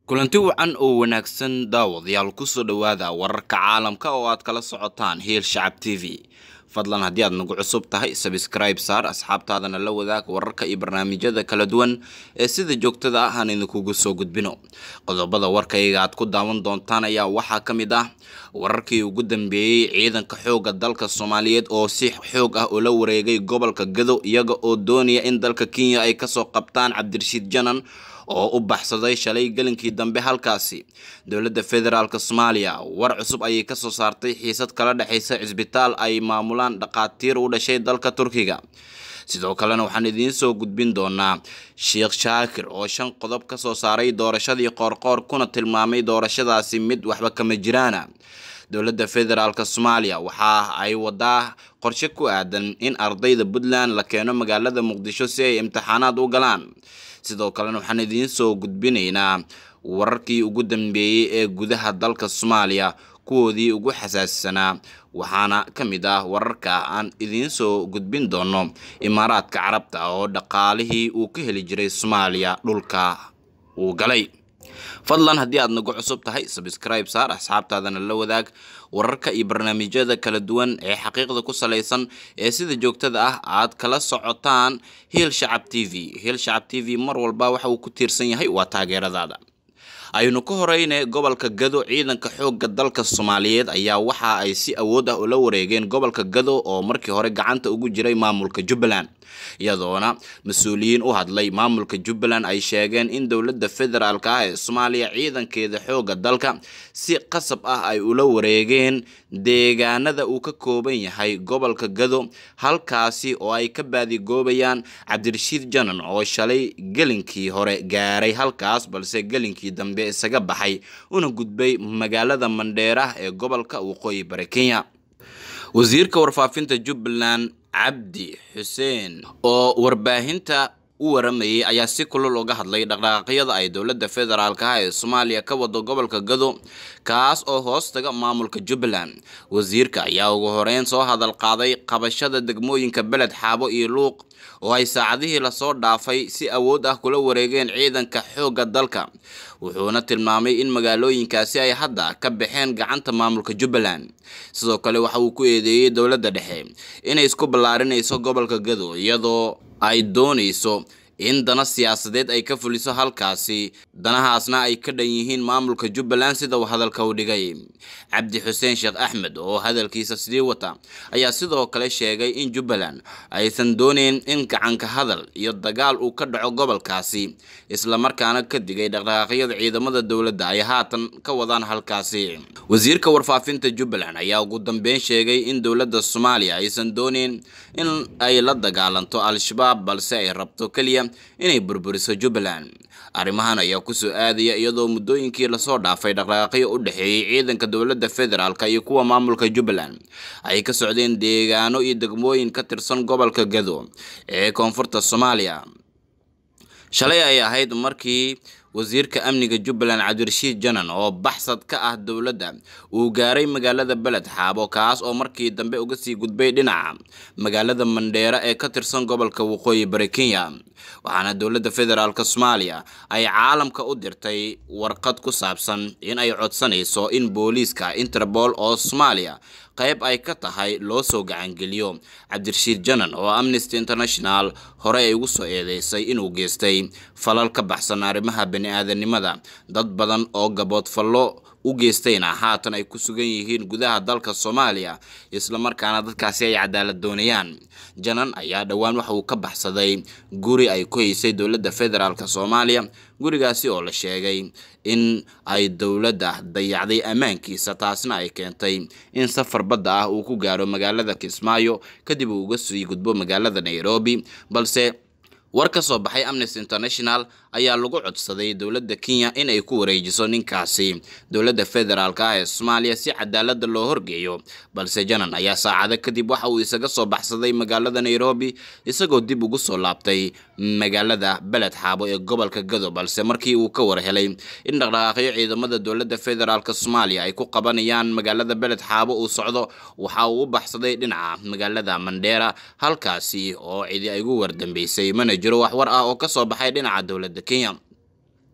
kulanti wacan oo wanaagsan daawadayaal kusoo dhowaada wararka caalamka oo aad kala socotaan hiil shacab t v fadlan haddii aad nagu cusub tahay sabscribe saar asxaabtaadana la wadaag wararka iyo barnaamijyada kala duwan ee sida joogtada ah aan idinkugu soo gudbino qodobada warkayga aad ku daawan doontaan ayaa waxaa ka mid ah wararkii ugu dambeeyey ciidanka xoogga dalka soomaaliyeed oo si xoog ah ula wareegay gobolka gado iyaga oo doonaya in dalka kenya ay kasoo qabtaan cabdirashiid janan oo u baxsaday shalay gelinkii dambe halkaasi dowladda federaalk soomaaliya war cusub ayay kasoo saartay xiisad kala dhexaysa cisbitaal ay maamulaan dhaqaatiir u dhashay dalka turkiga sidoo kalena waxaan idiin soo gudbin doonaa sheekh shaakir oo shan qodob kasoo saaray doorashadii qoorqoor kuna tilmaamay doorashadaasi mid waxba kama jiraana dowladda federaalk soomaaliya waxa ay wadaa qorshe ku aadan in ardayda puntland la keeno magaalada muqdisho si ay imtixaanaad u galaan sidoo kalena waxaan idiin soo gudbinaynaa wararkii ugu dambeeyey ee gudaha dalka soomaaliya kuwoodii ugu xasaasisanaa waxaana ka mid ah wararka aan idiin soo gudbin doono imaaraadka carabta oo dhaqaalihii uu ka heli jiray soomaaliya dhulka uu galay fadlan haddii aad nagu cusub tahay sabscribe saar asxaabtaadana la wadaag wararka iyo barnaamijyada kala duwan ee xaqiiqda ku salaysan ee sida joogtada ah aad kala socotaan hiil shacab t v hiil shacab t v mar walba waxa uu ku tiirsan yahay waa taageeradaada aynu ka horeyne gobolka gado ciidanka xoogga dalka soomaaliyeed ayaa waxa ay si awood ah ula wareegeen gobolka gado oo markii hore gacanta ugu jiray maamulka jubbaland iyadoona mas-uuliyiin u hadlay maamulka jubbaland ay sheegeen in dowladda federaalk ah ee soomaaliya ciidankeeda xoogga dalka si qasab ah ay ula wareegeen deegaanada uu ka kooban yahay gobolka gado halkaasi oo ay ka baadigoobayaan cabdirashiid janan oo shalay gelinkii hore gaaray halkaas balse gelinkii dambe isaga baxay una gudbay magaalada mandheera ee gobolka waqooyi bari kenya wasiirka warfaafinta jubbaland cabdi xuseen oo warbaahinta u waramayay ayaa si kulul uga hadlay dhaqdhaqaaqyada ay dowladda federaalk ah ee soomaaliya ka wado gobolka gado kaas oo hoos taga maamulka jubbaland wasiirka ayaa ugu horeyn soo hadal qaaday qabashada degmooyinka beled xaabo iyo luuq oo ay saacadihii lasoo dhaafay si awood ah kula wareegeen ciidanka xoogga dalka wuxuuna tilmaamay in magaalooyinkaasi ay hadda ka baxeen gacanta maamulka jubbaland sidoo kale waxa uu ku eedeeyey dowladda dhexe inay isku ballaarinayso gobolka gado iyadoo ay doonayso in dana siyaasadeed ay ka fuliso halkaasi danahaasna ay ka dhan yihiin maamulka jubbaland sida uu hadalka u dhigay cabdi xuseen sheekh axmed oo hadalkiisa sidii wata ayaa sidoo kale sheegay in jubbaland aysan dooneyn in gacanka hadal iyo dagaal uu ka dhaco gobolkaasi islamarkaana ka digay dhaqdhaqaaqyada ciidamada dowladda ay haatan ka wadaan halkaasi wasiirka warfaafinta jubbaland ayaa ugu dambeyn sheegay in dowladda soomaaliya aysan dooneyn in ay la dagaalanto al-shabaab balse ay rabto keliya inay burburiso jubbaland arrimahan ayaa kusoo aadaya iyadoo muddooyinkii lasoo dhaafay dhaqdhaqaaqyo u dhexeeyey ciidanka dowladda federaalk iyo kuwa maamulka jubbaland ay ka socdeen deegaano iyo degmooyin ka tirsan gobolka gado ee koonfurta soomaaliya shalay ay ahayd markii wasiirka amniga jubbaland cabdirashiid janan oo baxsad ka ah dowladda uu gaaray magaalada beled xaabo kaas oo markii dambe uga sii gudbay dhinaca magaalada mandheera ee ka tirsan gobolka waqooyi bari kenya waxaana dowladda federaalk soomaaliya ay caalamka u dirtay warqad ku saabsan in ay codsanayso in booliiska interpol oo soomaaliya qayb ay ka tahay loo soo gacangeliyo cabdirashiid janan oo amnesty international hore ay ugu soo eedeysay inuu geystay falal ka baxsan arrimaha bani-aadanimada dad badan oo gaboodfallo u geystayna haatan ay ku sugan yihiin gudaha dalka soomaaliya islamarkaana dadkaasi ay cadaalad doonayaan janan ayaa dhowaan waxa uu ka baxsaday guri ay ku haysay dowladda federaalk soomaaliya gurigaasi oo la sheegay in ay dowladda dayacday ammaankiisa taasna ay keentay in safar badda ah uu ku gaaro magaalada kismaayo kadib uu uga sii gudbo magaalada nairobi balse war ka soo baxay amnesty international ayaa lagu codsaday dowladda kenya in ay ku wareejiso ninkaasi dowladda federaalk ah ee soomaaliya si cadaalada loo horgeeyo balse janan ayaa saacado kadib waxa uu isaga soo baxsaday magaalada nairobi isagoo dib ugu soo laabtay magaalada beled xaabo ee gobolka gado balse markii uu ka war helay in dhaqdhaqaaqyo ciidamada dowladda federaalk soomaaliya ay ku qabanayaan magaalada beled xaabo uu socdo waxa uu u baxsaday dhinaca magaalada mandheera halkaasi oo cidi ay ugu wardambeysay mana jiro wax war ah oo kasoo baxay dhinaca dowladda kenya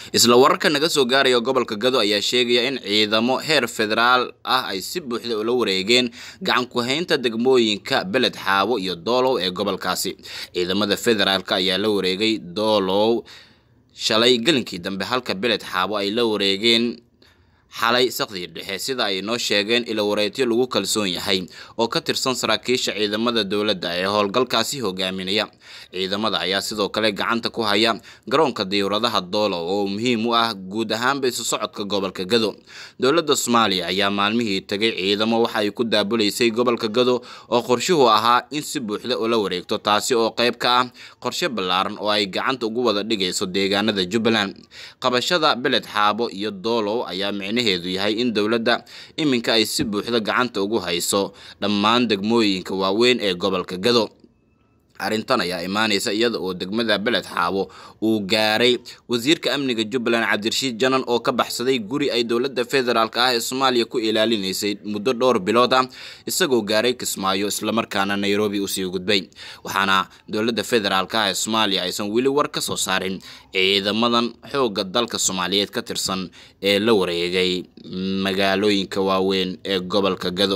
isla wararka naga soo gaaraya gobolka gado ayaa sheegaya in ciidamo heer federaal ah ay si buuxda ula wareegeen gacan ku-haynta degmooyinka beled xaabo iyo doolow ee gobolkaasi ciidamada federaalka ayaa la wareegay doolow shalay gelinkii dambe halka beled xaabo ay la wareegeen xalay sakdii dhexe sida ay noo sheegeen ilo wareetyo lagu kalsoon yahay oo ka tirsan saraakiisha ciidamada dowladda ee howlgalkaasi hogaaminaya ciidamada ayaa sidoo kale gacanta ku haya garoonka diyuuradaha doolow oo muhiim u ah guud ahaanba isu socodka gobolka gado dowladda soomaaliya ayaa maalmihii tagay ciidamo waxa ay ku daabulaysay gobolka gado oo qorshuhu ahaa in si buuxda ula wareegto taasi oo qayb ka ah qorshe ballaaran oo ay gacanta ugu wada dhigayso deegaanada jubbaland qabashada beled xaabo iyo doolow ayaa micne heedu yahay in dowladda iminka ay si buuxda gacanta ugu hayso dhammaan degmooyinka waaweyn ee gobolka gado arrintan ayaa imaanaysa iyada oo degmada beled xaabo uu gaaray wasiirka amniga jubbaland cabdirashiid janan oo ka baxsaday guri ay dowladda federaalk ah ee soomaaliya ku ilaalinaysay muddo dhowr bilood ah isagoo gaaray kismaayo islamarkaana nairobi usii gudbay waxaana dowladda federaalk ah ee soomaaliya aysan weli war ka soo saarin ciidamadan xoogga dalka soomaaliyeed ka tirsan ee la wareegay magaalooyinka waaweyn ee gobolka gado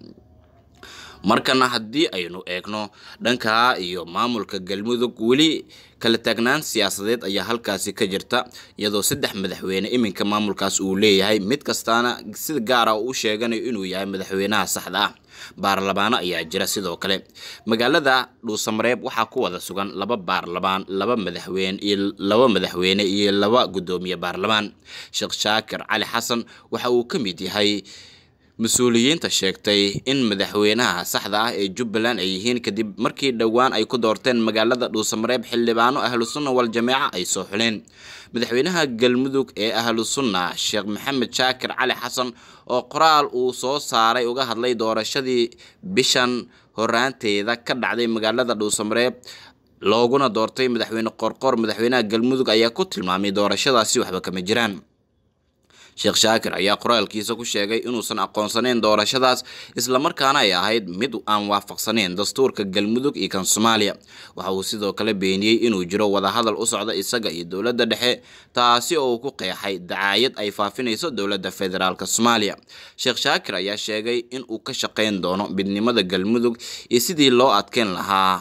markana haddii aynu eegno dhanka iyo maamulka galmudug weli kala taagnaan siyaasadeed ayaa halkaasi ka jirta iyadoo saddex madaxweyne iminka maamulkaas uu leeyahay mid kastaana sida gaara u sheeganayo inuu yahay madaxweynaha saxda ah baarlamaano ayaa jira sidoo kale magaalada dhuusamareeb waxaa ku wada sugan laba baarlamaan laba madaxweyne iyo laba madaxweyne iyo laba guddoomiye baarlamaan sheekh shaakir cali xasan waxa uu ka mid yahay mas-uuliyiinta sheegtay in madaxweynaha saxda ah ee jubbaland ay yihiin kadib markii dhowaan ay ku doorteen magaalada dhuusamareeb xildhibaano ahlu sunna wal jameeca ay soo xuleen madaxweynaha galmudug ee ahlu sunna sheekh maxamed shaakir cali xasan oo qoraal uu soo saaray uga hadlay doorashadii bishan horaanteeda ka dhacday magaalada dhuusamareeb looguna doortay madaxweyne qorqor madaxweynaha galmudug ayaa ku tilmaamay doorashadaasi waxba kama jiraan sheekh shaakir ayaa qoraalkiisa ku sheegay inuusan aqoonsanayn doorashadaas islamarkaana ay ahayd mid aan waafaqsanayn dastuurka galmudug iyo kan soomaaliya waxa uu sidoo kale beeniyey inuu jiro wadahadal u socda isaga iyo dowladda dhexe taasi oo uu ku qeexay dacaayad ay faafinayso dowladda federaalk soomaaliya sheekh shaakir ayaa sheegay in uu ka shaqayn doono midnimada galmudug iyo sidii loo adkeyn lahaa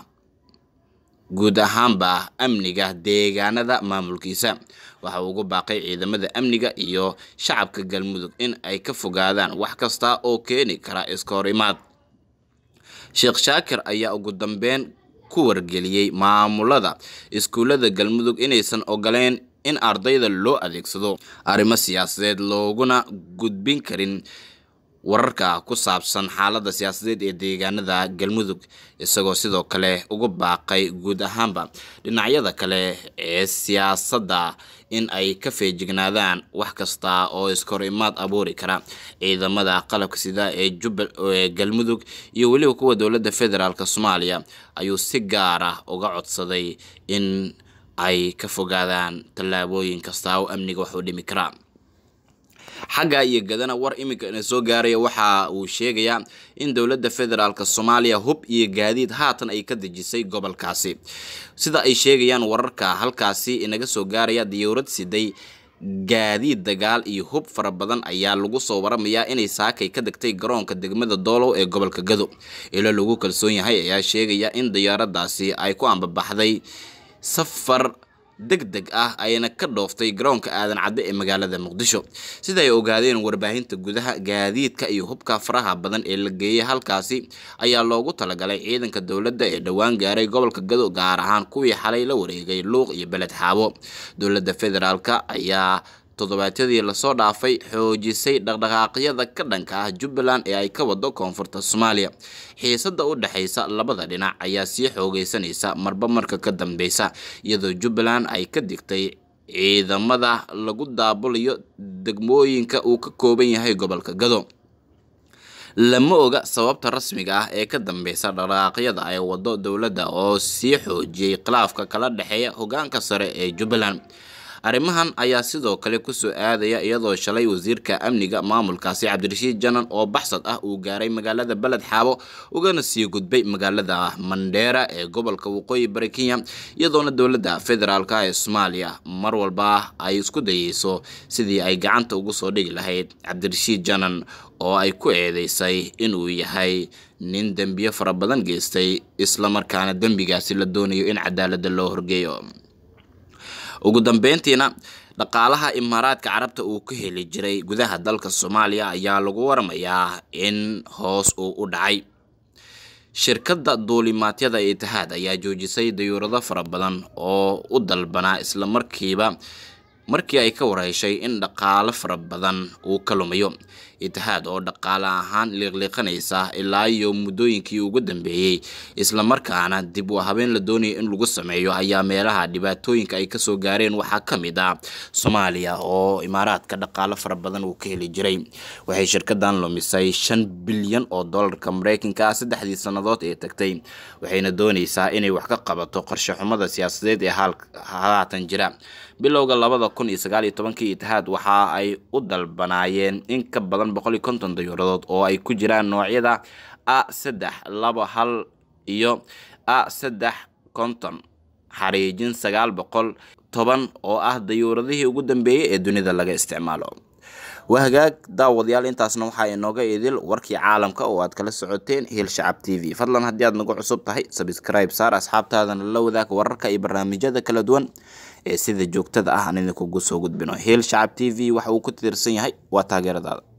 guud ahaanba amniga deegaanada maamulkiisa waxa uu ugu baaqay ciidamada amniga iyo shacabka galmudug in ay ka fogaadaan wax kasta oo keeni kara iska hor imaad sheekh shaakir ayaa ugu dambeyn ku wargeliyey maamulada iskuullada galmudug inaysan ogoleyn in ardayda loo adeegsado arrimo siyaasadeed looguna gudbin karin wararka ku saabsan xaaladda siyaasadeed ee deegaanada galmudug isagoo sidoo kale ugu baaqay guud ahaanba dhinacyada kale ee siyaasadda in ay ka feejignaadaan wax kasta oo iskahor imaad abuuri kara ciidamada qalabka sida ee jubba ee galmudug iyo weliba kuwa dowladda federaalk soomaaliya ayuu si gaar ah uga codsaday in ay ka fogaadaan tallaabooyin kasta oo amniga wax u dhimi kara xagga iyo gadana war iminka ina soo gaaraya waxa uu sheegayaa in dowladda federaalk soomaaliya hub iyo gaadiid haatan ay ka dejisay gobolkaasi sida ay sheegayaan wararka halkaasi inaga soo gaaraya diyowrad siday gaadiid dagaal iyo hub fara badan ayaa lagu soo waramayaa inay saakay ka degtay garoonka degmada doolow ee gobolka gado ilo lagu kalsoon yahay ayaa sheegaya in diyaaradaasi ay ku ambabaxday safar deg deg ah ayna ka dhooftay garoonka aadan cadde ee magaalada muqdisho sida ay ogaadeen warbaahinta gudaha gaadiidka iyo hubka faraha badan ee la geeyay halkaasi ayaa loogu talagalay ciidanka dowladda ee dhowaan gaaray gobolka gado gaar ahaan kuwii xalay la wareegay luuq iyo beled xaabo dowladda federaalk ayaa toddobaadyadii lasoo dhaafay xoojisay dhaqdhaqaaqyada ka dhanka ah jubbaland ee ay ka wado koonfurta soomaaliya xiisada u dhexaysa labada dhinac ayaa sii xoogeysanaysa marba marka ka dambeysa iyadoo jubbaland ay ka digtay ciidamada lagu daabulayo degmooyinka uu ka kooban yahay gobolka gado lama oga sababta rasmiga ah ee ka dambeysa dhaqdhaqaaqyada ay wado dowladda oo sii xoojiyey khilaafka kala dhexeeya hogaanka sare ee jubbaland arrimahan ayaa sidoo kale kusoo aadaya iyadoo shalay wasiirka amniga maamulkaasi cabdirashiid janan oo baxsad ah uu gaaray magaalada beled xaabo ugana sii gudbay magaalada mandheera ee gobolka waqooyi bari kenya iyadoona dowladda federaalka ee soomaaliya mar walba ay isku dayeyso sidii ay gacanta ugu soo dhigi lahayd cabdirashiid janan oo ay ku eedeysay inuu yahay nin dembiyo fara badan geystay islamarkaana dembigaasi la doonayo in cadaaladda loo horgeeyo ugu dambeyntiina dhaqaalaha imaaraadka carabta uu ka heli jiray gudaha dalka soomaaliya ayaa lagu waramayaa in hoos uu u dhacay shirkadda duulimaadyada itihaad ayaa joojisay dayuurado fara badan oo u dalbanaa islamarkiiba markii ay ka warheshay in dhaqaalo fara badan uu ka lumayo itihaad oo dhaqaale ahaan liiqliiqanaysa ilaa iyo muddooyinkii ugu dambeeyey islamarkaana dib u habeen la doonaya in lagu sameeyo ayaa meelaha dhibaatooyinka ay kasoo gaareen waxaa ka mid ah soomaaliya oo imaaraadka dhaqaalo fara badan uu ka heli jiray waxay shirkadan lumisay shan bilyan oo dollarka mareykanka ah saddexdii sannadood ee tagtay waxayna dooneysaa inay wax ka qabato qorshe xumada siyaasadeed ee haatan jira bilowga labada kun iyo sagaal iyo tobankii itihaad waxa ay u dalbanaayeen in ka badan boqol iyo konton dayuuradood oo ay ku jiraan noocyada a saddex laba hal iyo a saddex konton xariijin sagaal boqol toban oo ah dayuuradihii ugu dambeeyey ee dunida laga isticmaalo waa hagaag daawadayaal intaasna waxaa inooga idil warkii caalamka oo aad kala socoteen hiil shacab t v fadlan haddii aad nagu cusub tahay sabscribe saar asxaabtaadana la wadaag wararka iyo barnaamijyada kala duwan ee sida joogtada ah aan idinkugu soo gudbino hiil shacab t v waxa uu ku tiirsan yahay waa taageeradaada